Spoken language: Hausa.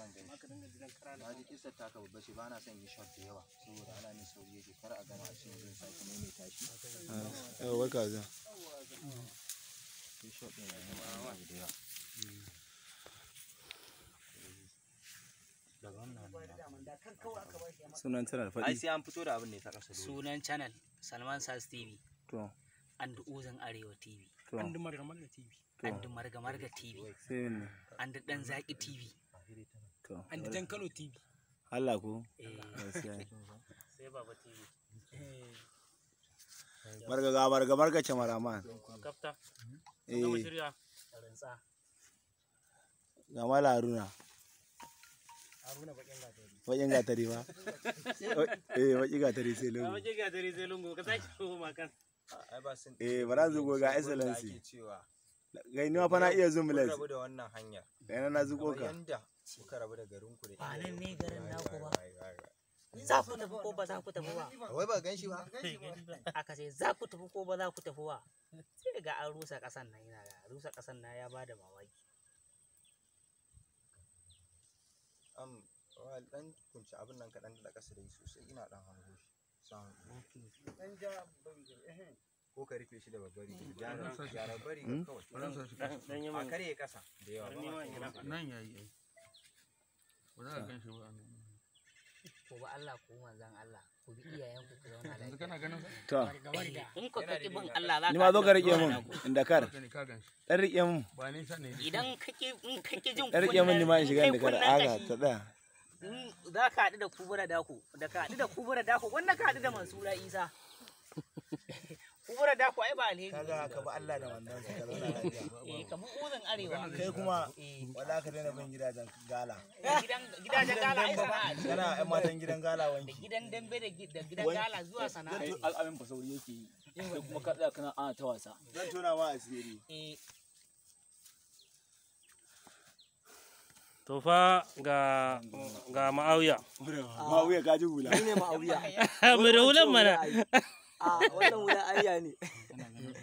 man gani na ji kisar taka babba ce ba na son yi shot da yawa saboda ana min sauri yake kar a gama a cikin zan sake maimaita shi yawa barka zuwa sai shot ɗin ya zama an abu da yawa sunan tana da ai faɗi sai an fito da abin ne ta ƙasa dole sunan channel salman sas tv to and uzun arewa tv to and marga marga tv and marga marga tv sai ne and dan zaki tv to and dan kano tv Allah ko eh gaskiya sai baba tv barga ga barga barga ce maraman kafta eh shirya rantsa ga mala haruna haruna bakin gatari wajen gatari ba eh wajen gatari sai lungu bakin gatari sai lungu ka sake ko makan ai ba sun eh bara zugo ga ake excellency cewa gai ni ma fa na iya zoom kun lens rabu da wannan hanyar ga na na zugo kamar ka yanda kuka rabu da garin ku da Ba iyayen nan ne ku. garin Wai, naku wai, ba. wai, wai, wai. za ku tafi ko ba za ku tafi ba wai ba gan shi ba aka ce za ku tafi ko ba za ku tafi ba sai ga an rusa kasan nan yana ga rusa kasan nan ya bada mamaki am wa dan kunci abin nan kaɗan da ƙasa da yi sosai ina ɗan hango shi san ko ka rufe shi da babbar riga gyara gyara bari kawai a karye ƙasa da yawa ba ma so nan yayi ai ba za ka gan shi ba nan ko ba Allah ko manzan Allah ku bi iyayen ku ku zauna yanzu lafiya kana ganin to in ku kake bin Allah za ni ma zo ka rike mun inda kar ka ne ka gan shi dan rike mun ba nisa ne idan kake in kake jin dan rike mun ni ma in shiga inda kar aga ta tsaya za ka haɗu da kubura dako da ka haɗu da kubura dako wanda ka haɗu da mansura isa kubura dako ai ba alheri kaga ka ba Allah da wannan ka zauna lafiya eh kamar uzun arewa kai kuma eh wala ka daina bin gidajen gala gidan gidajen gala ai sana'a ce. kana ƴan matan gidan gala da wanki gidan dambe da gi- da gidan gala zuwa sana'a ce. al'amin fa sauri yake yi sai kuma ka tsaya kana ana ta wasa zan tona ma asiri eh To fa ga ga ma'auya. ma wuya ka ji hula ne ma'auya Mai da hulan mana. a wannan wuya ayya ne